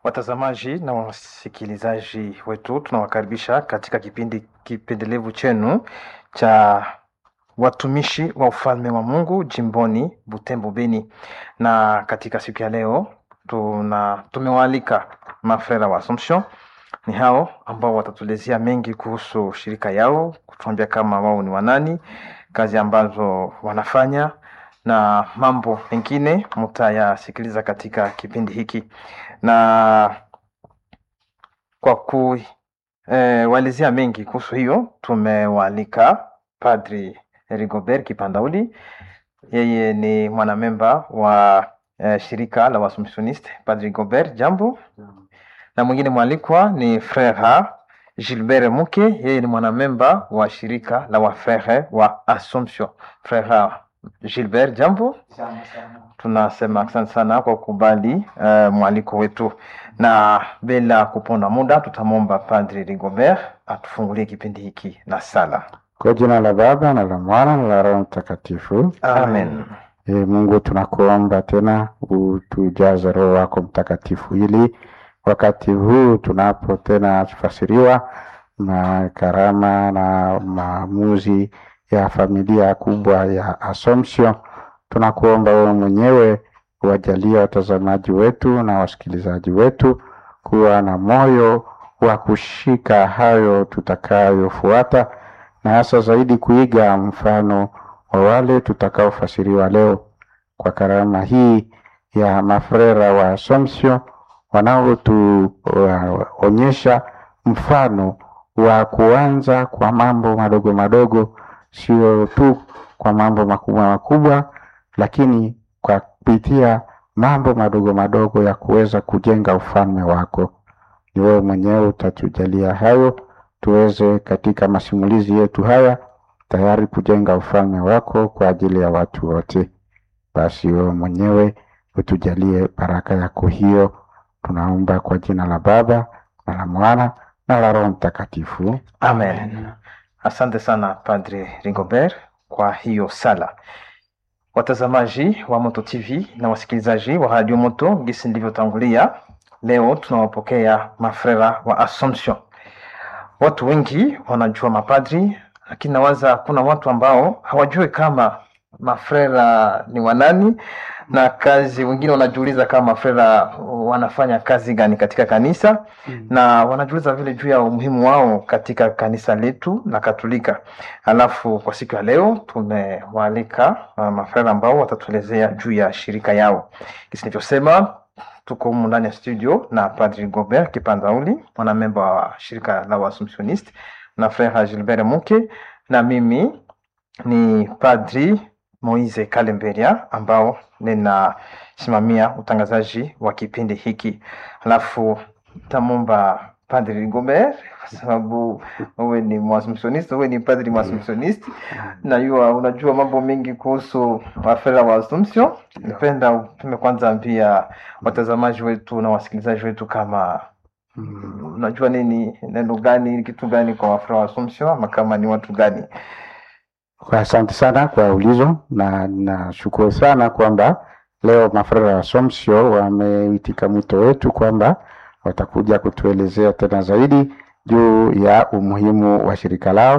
Watazamaji na wasikilizaji wetu, tunawakaribisha katika kipindi kipendelevu chenu cha watumishi wa ufalme wa Mungu jimboni Butembo Beni, na katika siku ya leo tuna tumewaalika mafrera wa Assumption. Ni hao ambao watatuelezea mengi kuhusu shirika yao, kutuambia kama wao ni wanani, kazi ambazo wanafanya na mambo mengine mtayasikiliza katika kipindi hiki na kwa kuwaelezea mengi kuhusu hiyo tumewaalika Padri Rigobert Kipandauli. Yeye ni mwanamemba wa eh, shirika la Waassumptioniste. Padri Rigobert, jambo. Na mwingine mwalikwa ni Frere Gilbert Muke, yeye ni mwanamemba wa shirika la Wafrere wa Assumption. Frere Gilbert, jambo. Tunasema asante sana kwa kukubali uh, mwaliko wetu, na bila kuponda muda tutamwomba Padri Rigobert atufungulie kipindi hiki na sala. Kwa jina la Baba na la Mwana na la Roho Mtakatifu. Amen. E, Mungu tunakuomba tena utujaze Roho wako Mtakatifu ili wakati huu tunapo tena tufasiriwa na karama na maamuzi ya familia kubwa ya Assumption, tunakuomba wewe mwenyewe uwajalie watazamaji wetu na wasikilizaji wetu kuwa na moyo wa kushika hayo tutakayofuata na hasa zaidi kuiga mfano wa wale tutakaofasiriwa leo kwa karama hii ya mafrera wa Assumption wanaotuonyesha mfano wa kuanza kwa mambo madogo madogo, sio tu kwa mambo makubwa makubwa, lakini kwa kupitia mambo madogo madogo ya kuweza kujenga ufalme wako. Ni wewe mwenyewe utatujalia hayo tuweze katika masimulizi yetu haya tayari kujenga ufalme wako kwa ajili ya watu wote. Basi wewe mwenyewe utujalie baraka yako hiyo, tunaomba kwa jina la Baba na la Mwana na la Roho Mtakatifu. Amen. Asante sana Padri Rigobert kwa hiyo sala. Watazamaji wa Moto TV na wasikilizaji wa Radio Moto, gisi nilivyotangulia, leo tunawapokea mafrera wa Assumption. Watu wengi wanajua mapadri, lakini nawaza kuna watu ambao hawajui kama mafrera ni wanani na kazi. Wengine wanajiuliza kama mafrera wanafanya kazi gani katika kanisa Mm. na wanajiuliza vile juu ya umuhimu wao katika kanisa letu la Katolika. Alafu kwa siku ya leo tumewaalika uh, mafrera ambao watatuelezea juu ya shirika yao. Kisi nilivyosema, tuko humu ndani ya studio na Padri Gobert Kipandauli, mwanamemba wa shirika la Waassumptioniste na Frere Gilbert Muke, na mimi ni Padri Moise Kalemberia ambao ninasimamia utangazaji wa kipindi hiki. Alafu tamomba Padri Rigobert kwa sababu wewe ni Mwaassumptioniste, wewe ni padri Mwaassumptioniste na yua unajua mambo mengi kuhusu wafera wa Assumption. Napenda utume kwanza ambia watazamaji wetu na wasikilizaji wetu kama Mm. unajua nini, neno gani, kitu gani kwa wafera wa Assumption ama kama ni watu gani? Kwa Asante sana kwa ulizo na nashukuru sana kwamba leo mafrera wa Assumption wameitika mwito wetu kwamba watakuja kutuelezea tena zaidi juu ya umuhimu wa shirika lao